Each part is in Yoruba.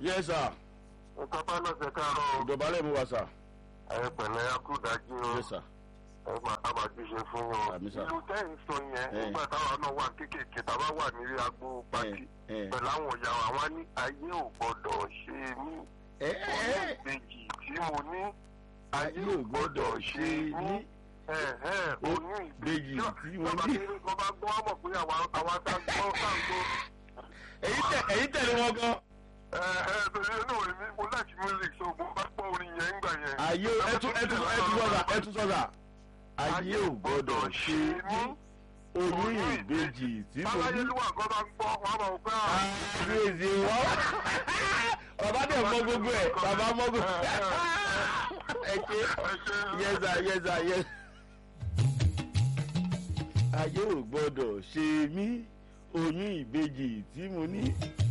yes sir nǹkan bá lọ́sẹ̀ káàárọ̀ ìdọ̀bálẹ̀ mu wa sir ẹ pẹ̀lẹ́ akúdájú o yes sir ẹ máa ká máa jíṣe fún wọn. Àmì sà. ìlú tẹ́yìn sọ yẹn Eh. nígbà táwọn náà wà kéékèèké táwa wà nílé agbo pàtì ẹ pẹ̀lú àwọn ìyá wa wọn ní ayé ò gbọ́dọ̀ ṣe mí ẹ oyún ẹ ìbejì tí mo ní ayé ò gbọ́dọ̀ ṣe ní ẹ̀hẹ́n, oyún ìbejì tí mo Bàbá ní. kéré kan bá gbọ́ wọ́n mọ̀ pé àwa àwa tá a gbọ́ tá a gbọ́ èyí tẹ èyí tẹ̀lé wọn gan ẹ̀hẹ́n torí inú mi mo láti music so mo bá gbọ́ orin yẹn ńgbà yẹn. ayé ẹtú ẹtú ẹtú sọ̀rà ẹtú sọ̀rà ayé ò gbọ́dọ̀ ṣe ní oyún ìbejì tí mo ní. Báláyélúwà kan bá ń gbọ́ wọn bá wọ pé àwọn. àbíyèsí wọn bàbá dẹ̀ mọ gbogbo ẹ̀ bàbá mọ gbogbo ẹ̀ ẹ ṣe yẹza yẹza yẹ. ayé ò gbọ́dọ̀ ṣe mí oyún ìbejì tí mo ní.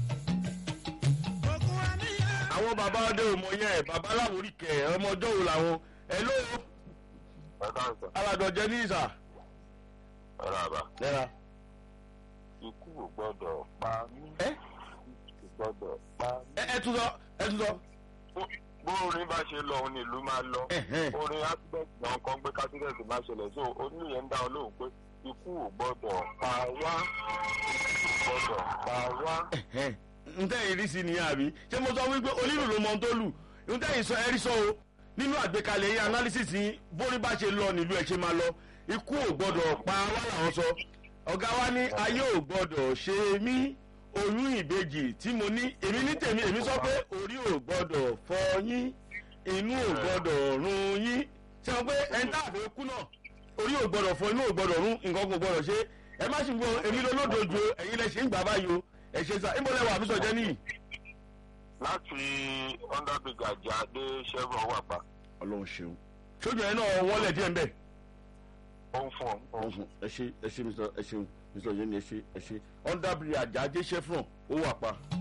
àwọn bàbá ọdẹ ò mọ yẹn bàbá láwòrí kẹ ọmọ ọjọ́ wo làwọn ẹ ló Ẹ̀dá ìsà, alàdọ̀jẹ́ ní ìsà. ẹ̀rọ àbá. lẹ́ra Ikú ò gbọ́dọ̀ pa mí. ẹ Ikú ò gbọ́dọ̀ pa mí. ẹ ẹ tún sọ ẹ tún sọ. Bó orin bá ṣe lọ, òun ni ìlú máa lọ. Ẹ̀hẹ́n. Orin accident náà kan gbé accident máa ṣẹlẹ̀ so oníyẹn ń dá ọ lóhùn pé ikú ò gbọ́dọ̀ pa wá. Ikú ò gbọ́dọ̀ pa wá. Ẹ̀hẹ́n. ntẹ́ yìí rí sí nìyẹn àbí ṣé mo sọ wípé onílù ló mọ ohun tó lù ntẹ́ yìí sọ ẹ̀rí sọ o nínú àgbékalẹ̀ yín analysis yín bórí bá ṣe lọ nílùú ẹ̀ ṣe máa lọ ikú ò gbọ́dọ̀ pa wá làwọn sọ ọ̀gá wa ní ayé ò gbọ́dọ̀ ṣe mí oyún ìbejì tí mo ní èmi ní tèmi èmi sọ pé orí ò gbọ́dọ̀ fọ yín inú ò gbọ́dọ̀ run yín ṣé wọn pé ẹni tá àfẹ́ kú náà orí ò gbọ́dọ̀ fọ inú ò gbọ́dọ̀ run nǹkan kò gbọ́dọ̀ ṣe ẹ má sì gbọ́ èmi lólódodo ẹ̀yin lẹ ṣe ń gbà báyìí o ẹ ṣe sá ìmọ̀lẹ́ wà àbísọ̀ jẹ́ nìyí. Láti underbridge àjà dé Chevron wà pa. ọlọ́run ṣeun sójú ẹ náà wọlé díẹ̀ ń bẹ̀. Ó ń fún ọ. ó ń fún ọ. ẹ ṣe ẹ ṣe mr ẹ ṣeun mr yẹn ni ẹ ṣe ẹ ṣe underbridge àjà ajé chevron ó wà pa.